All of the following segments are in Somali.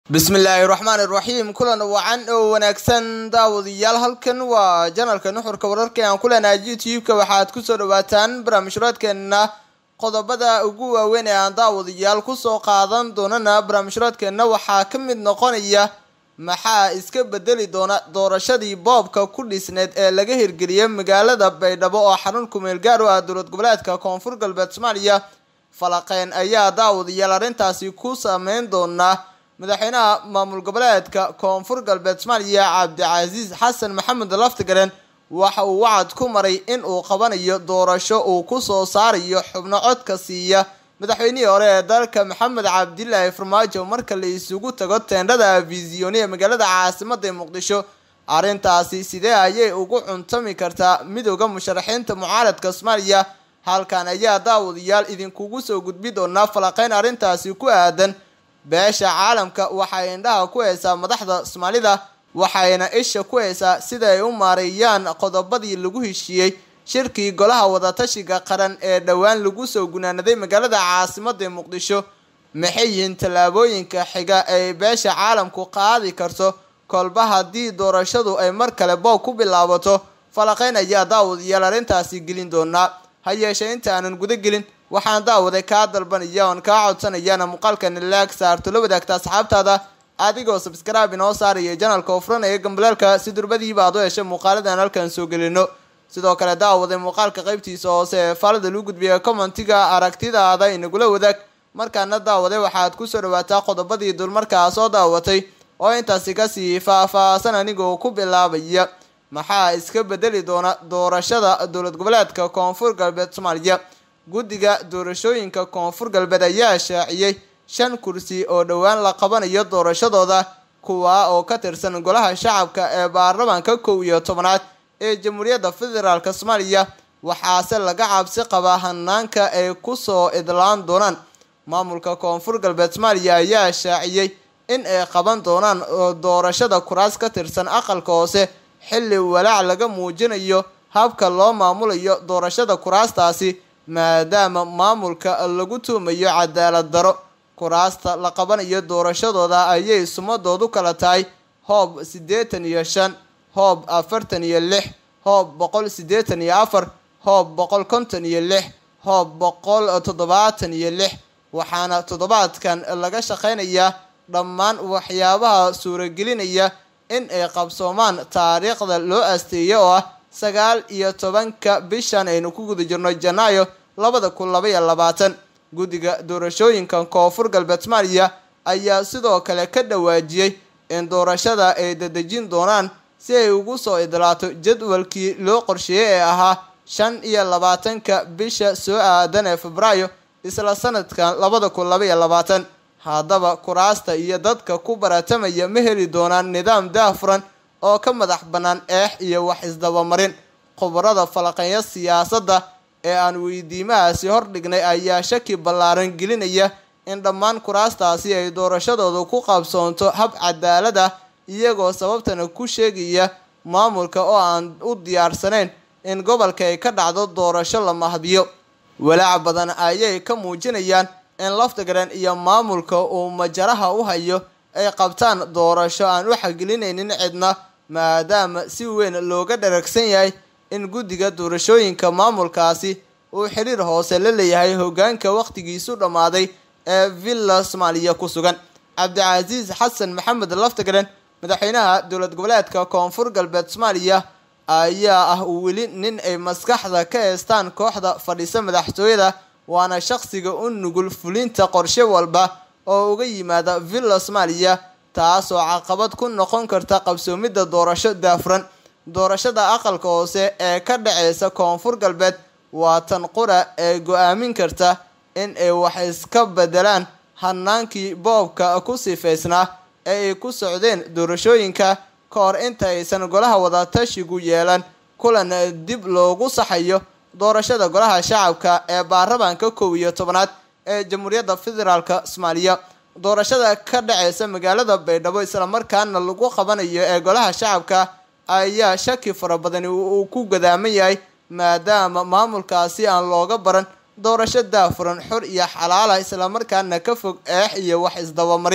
bismillaahi raxmaan iraxiim kulan wacan oo wanaagsan daawadayaal halkan waa janalka nuxurka wararka aan ku leenahay youtube-ka waxaad kusoo dhawaataan barnaamijhuraadkeenna qodobada ugu waaweyn ee aan daawadayaal kusoo qaadan doonana barnaamijhuraadkeenna waxaa ka mid noqonaya maxaa iska bedeli doona doorashadii boobka ku dhisneed ee laga hirgeliyay magaalada baydhabo oo xarun kumeel gaar u ah dowlad goboleedka koonfur galbeed soomaaliya falaqeyn ayaa daawadayaal arrintaasi ku saameyn doonaa madaxweynaha maamul goboleedka koonfur galbeed soomaaliya cabdicasiis xasan maxamed laftigaren waxa uu wacad ku maray in uu qabanayo doorasho uu kusoo saarayo xubno codka siiya madaxweynihii hore ee dalka maxamed cabdilaahi farmaajo marka la isugu tago teendhada visioni ee magaalada caasimada muqdisho arrintaasi sidee ayay ugu cuntami kartaa midooda musharaxiinta mucaaradka soomaaliya halkan ayaa daawadayaal idinkugu soo gudbi doonaa falaqeyn arrintaasi ku aadan beesha caalamka waxay indhaha ku haysaa madaxda soomaalida waxayna isha ku haysaa sida ay u maareeyaan qodobadii lagu heshiiyey shirkii golaha wadatashiga qaran ee dhowaan lagu soo gunaanaday magaalada caasimada muqdisho maxay yihiin tallaabooyinka xiga ay beesha caalamku qaadi karto kolba haddii doorashadu ay mar kale boob ku bilaabato falaqeyn ayaa daawadayaal arrintaasi gelin doonaa ha yeeshee inta aanan guda gelin waxaan daawaday kaa dalbanaya oon kaa codsanayaana muuqaalkani laag saarto la wadaagta asxaabtaada adigoo sabskraibe inoo saaraya janalka oo furanaya gambaleelka si durbadiiba aad u heshay muuqaaladan halkan soo gelino sidoo kale daawaday muuqaalka qaybtiisa hoose ee faalada lagu gudbiya commentiga aragtidaada inagula wadaag markaana daawaday waxaad kusoo dhawaataa qodobadii dulmarkaa soo daawatay oo intaasi kasii faah-faahsan anigoo ku bilaabaya maxaa iska bedeli doona doorashada dowlad goboleedka koonfur galbeed soomaaliya guddiga doorashooyinka koonfur galbeed ayaa shaaciyey shan kursi oo dhowaan la qabanayo doorashadooda kuwaa oo ka tirsan golaha shacabka ee baarlamaanka kow iyo tobanaad ee jamhuuriyadda federaalk soomaaliya waxaase laga cabsi qabaa hanaanka ay kusoo idlaan doonaan maamulka koonfur galbeed soomaaliya ayaa shaaciyey in ay qaban doonaan doorashada kuraas ka tirsan aqalka hoose xilli walaac laga muujinayo habka loo maamulayo doorashada kuraastaasi maadaama maamulka lagu tuumayo cadaalad daro kuraasta la qabanayo doorashadooda ayay sumadoodu kala tahay hoob siddeetan iyo shan hoob afartan iyo lix hoob boqol siddeetan iyo afar hoob boqol konton iyo lix hoob boqol toddobaatan iyo lix waxaana toddobaadkan laga shaqeynayaa dhammaan waxyaabaha suuragelinaya in ay qabsoomaan taariikhda loo asteeya oo ah sagaal iyo tobanka bishan aynu ku guda jirno janaayo labada kun laba iyo labaatan guddiga doorashooyinka koonfur galbeed soomaaliya ayaa sidoo kale ka dhawaajiyey in doorashada ay dadejin doonaan si ay ugu soo idlaato jadwalkii loo qorsheeyey ee ahaa shan iyo labaatanka bisha soo aadan ee febraayo isla sanadkan labada kun laba iyo labaatan haddaba kuraasta iyo dadka ku baratamaya ma heli doonaan nidaam daafuran oo ka madax bannaan eex iyo wax isdabamarin khubarada falaqeeya siyaasadda ee aan weydiimahaasi hordhignay ayaa shaki ballaaran gelinaya in dhammaan kuraastaasi ay doorashadooda ku qabsoonto hab cadaalad ah iyagoo sababtana ku sheegaya maamulka oo aan u diyaarsanayn in gobolka ay ka dhacdo doorasho la mahdiyo walaac badan ayay ka muujinayaan in laftigaran iyo maamulka uu majaraha u hayo ay qabtaan doorasho aan u xagelinaynin cidna maadaama si weyn looga dharagsan yahay in guddiga doorashooyinka maamulkaasi uu xiriir hoose la leeyahay hogaanka wakhtigiisu dhammaaday ee villa soomaaliya ku sugan cabdicasiis xasan maxamed laftigaren madaxweynaha dowlad goboleedka koonfur galbeed soomaaliya ayaa ah weli nin ay maskaxda ka heestaan kooxda fadhisa madaxtooyada waana shaqsiga u nugul fulinta qorshe walba oo uga yimaada villa soomaaliya taasoo caqabad ku noqon karta qabsoomidda doorasho daafuran doorashada aqalka hoose ee ka dhaceysa koonfur galbeed waa tan qura ee go-aamin karta in ay wax iska bedelaan hanaankii boobka ku sifaysnaa ee ay ku socdeen doorashooyinka ka hor inta aysan golaha wadatashigu yeelan kulan dib loogu saxayo doorashada golaha shacabka ee baarlamaanka kow iyo tobanaad ee jamhuuriyadda federaalk soomaaliya doorashada ka dhaceysa magaalada baydhabo islamarkaana lagu qabanayo ee golaha shacabka ayaa shaki fara badani uu ku gadaaman yahay maadaama maamulkaasi aan looga baran doorasho daafuran xor iyo xalaala islamarkaana ka fog eex iyo wax isdabamarin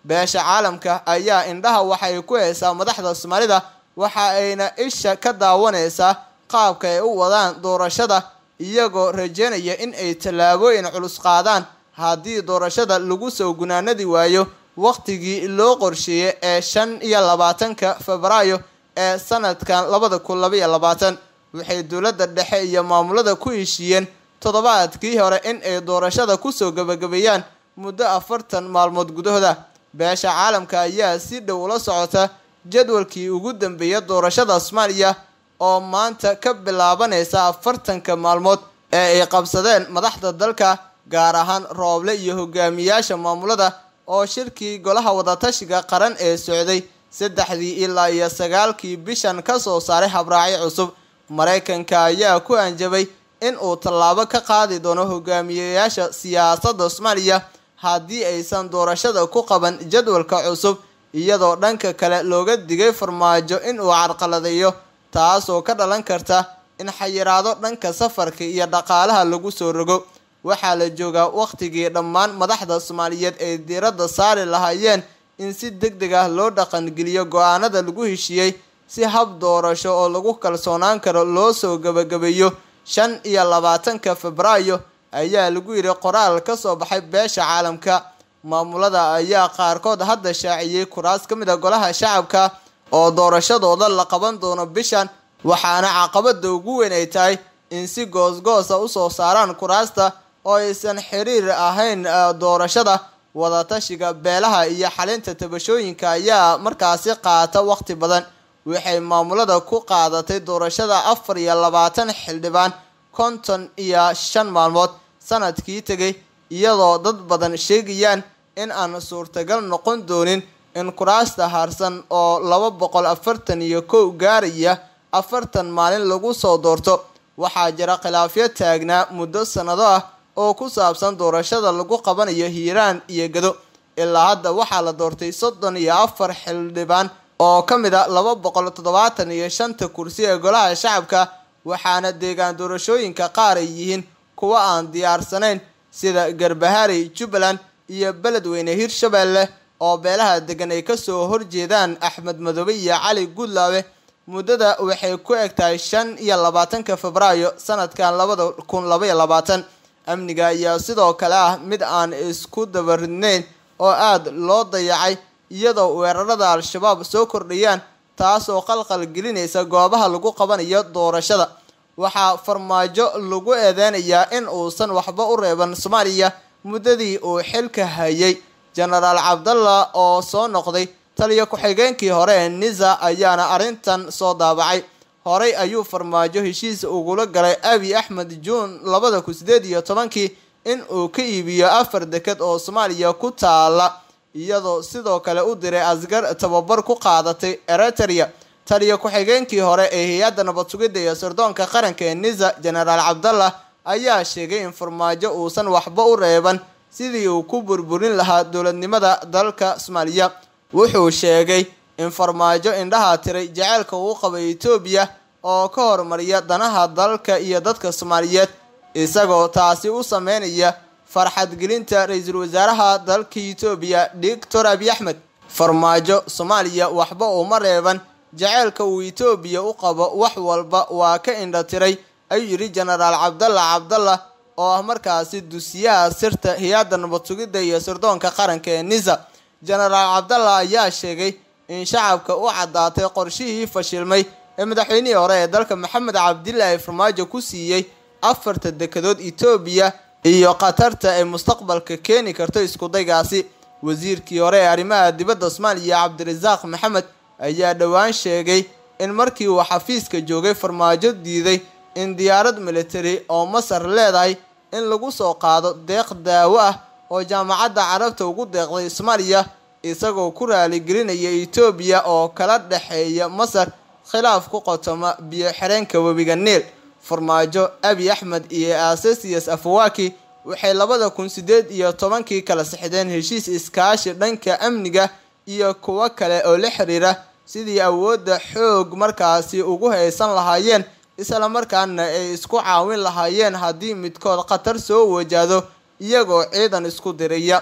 beesha caalamka ayaa indhaha waxay ku haysaa madaxda soomaalida waxa ayna isha ka daawanaysaa qaabka ay u wadaan doorashada iyagoo rajeynaya in ay tallaabooyin culus qaadaan haddii doorashada lagu soo gunaanadi waayo wakhtigii loo qorsheeyey ee shan iyo labaatanka febraayo ee sanadkan labada kun labaiyo labaatan waxay dowladda dhexe iyo maamulada ku heshiiyeen toddobaadkii hore in ay doorashada kusoo gabagabeeyaan muddo afartan maalmood gudahooda beesha caalamka ayaa si dhow ula socota jadwalkii ugu dambeeya doorashada soomaaliya oo maanta ka bilaabanaysa afartanka maalmood ee ay qabsadeen madaxda dalka gaar ahaan rooble iyo hogaamiyaasha maamulada oo shirkii golaha wadatashiga qaran ee socday saddexdii ilaa iyo sagaalkii bishan ka soo saaray habraacyo cusub maraykanka ayaa ku anjabay in uu tallaabo ka qaadi doono hogaamiyeyaasha siyaasadda soomaaliya haddii aysan doorashada ku qaban jadwalka cusub iyadoo dhanka kale looga digay farmaajo in uu carqaladeeyo taasoo ka dhalan karta in xayiraado dhanka safarka iyo dhaqaalaha lagu soo rogo waxaa la joogaa wakhtigii dhammaan madaxda soomaaliyeed ay diiradda saari lahaayeen in si deg deg ah loo dhaqangeliyo go-aanada lagu heshiiyey si hab doorasho oo lagu kalsoonaan karo loo soo gabagabeeyo shan iyo labaatanka febraayo ayaa lagu yidhi qoraal ka soo baxay beesha caalamka maamulada ayaa qaarkood hadda shaaciyey kuraas ka mid a golaha shacabka oo doorashadooda la qaban doono bishan waxaana caqabada ugu weyn ay tahay in si goosgoosa usoo saaraan kuraasta oo aysan xiriir ahayn doorashada wadatashiga beelaha iyo xalinta tabashooyinka ayaa markaasi qaata waqti badan waxay maamulada ku qaadatay doorashada afar iyo labaatan xildhibaan konton iyo shan maalmood sanadkii tegay iyadoo dad badan sheegayaan in aan suurtagal noqon doonin in kuraasta harsan oo laba boqol afartan iyo kow gaaraya afartan maalin lagu soo doorto waxaa jira khilaafyo taagnaa muddo sannado ah oo ku saabsan doorashada lagu qabanayo hiiraan iyo gado ilaa hadda waxaa la doortay soddon iyo afar xildhibaan oo ka mid a laba boqol toddobaatan iyo shanta kursi ee golaha shacabka waxaana deegaan doorashooyinka qaar ay yihiin kuwa aan diyaarsanayn sida garbaharey jubbaland iyo beledweyne hirshabeelle oo beelaha degan ay kasoo horjeedaan axmed madoobe iyo cali guudlaabe muddada waxay ku eg tahay shan iyo labaatanka febraayo sanadkan labada kun labaiyo labaatan amniga ayaa sidoo kale ah mid aan isku dabaridnayn oo aada loo dayacay iyadoo weerarada al-shabaab soo kordhayaan taasoo qalqal gelinaysa goobaha lagu qabanayo doorashada waxaa farmaajo lagu eedeynayaa in uusan waxba u reeban soomaaliya muddadii uu xilka hayay jenaraal cabdalla oo soo noqday taliyo ku-xigeenkii hore ee nisa ayaana arrintan soo daabacay horey ayuu farmaajo heshiis ugula galay abi axmed juun labada kun sideed iyo tobankii in uu ka iibiyo afar deked oo soomaaliya ku taala iyadoo sidoo kale u diray asgar tababar ku qaadatay eritrea taliyo ku-xigeenkii hore ee hay-adda nabad sugidda iyo sirdoonka qaranka ee nisa jenaraal cabdallah ayaa sheegay in farmaajo uusan waxba u reeban sidii uu ku burburin lahaa dowladnimada dalka soomaaliya wuxuu sheegay in farmaajo indhaha tiray jaceylka uu qabay etoobiya oo ka hormariya danaha dalka iyo dadka soomaaliyeed isagoo taasi u sameynaya farxadgelinta ra-iisul wasaaraha dalka etoobiya doctor abiy axmed farmaajo soomaaliya waxba uma reeban jaceylka uu etoobiya u qabo wax walba waa ka indha tiray ayuu yidhi jenaraal cabdalla cabdalla oo ah markaasi dusiyaha sirta hay-adda nabad sugidda iyo sirdoonka qaranka ee nisa jenaraal cabdalla ayaa sheegay in shacabka u caddaatay qorshihii fashilmay ee madaxweynihii hore ee dalka maxamed cabdilaahi farmaajo ku siiyey afarta dekedood etoobiya iyo khatarta ay mustaqbalka keeni karto iskudaygaasi wasiirkii hore ee arrimaha dibadda soomaaliya cabdirasaaq maxamed ayaa dhowaan sheegay in markii uu xafiiska joogay farmaajo diiday in diyaarad military oo masar leedahay in lagu soo qaado deeq daawo ah oo jaamacadda carabta ugu deeqday soomaaliya isagoo ku raaligelinaya etoobiya oo kala dhexeeya masar khilaaf ku qotoma biyo xireenka webiga niil farmaajo abi axmed iyo asasias afawaki waxay labada kun sideed iyo tobankii kala sixdeen heshiis iskaashi dhanka amniga iyo kuwo kale oo la xiriira sidii awoodda xoog markaasi ugu haysan lahaayeen isla markaana ay isku caawin lahaayeen haddii midkood khatar soo wajahdo iyagoo ciidan isku diraya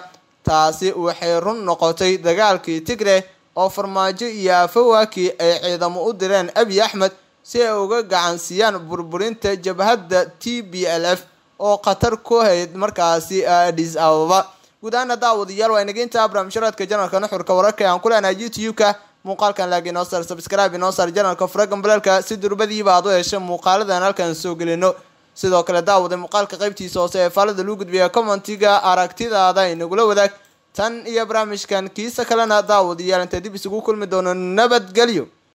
taasi waxay run noqotay dagaalkii tigre oo farmaajo iyo afawaki ay ciidamo u direen abiy axmed si ay uga gacansiiyaan burburinta jabhadda t b l f oo khatar ku hayd markaasi adis ababa guud ahaana daawadayaal waa inaga intaa barnaamijharaadka janalka nuxurka wararka aan ku leenahay youtube-ka muuqaalkan laag inoo sar subscribe inoo sar janalka furagan balaalka si durbadiiba aad u hesha muuqaaladan halkan soo gelino sidoo kale daawada muuqaalka qaybtiisa hoose ee faalada lagu gudbiya commentiga aragtidaada inagula wadaag tan iyo barnaamijkan kiisa kalena daawadayaal inta dib isugu kulmi doono nabadgelyo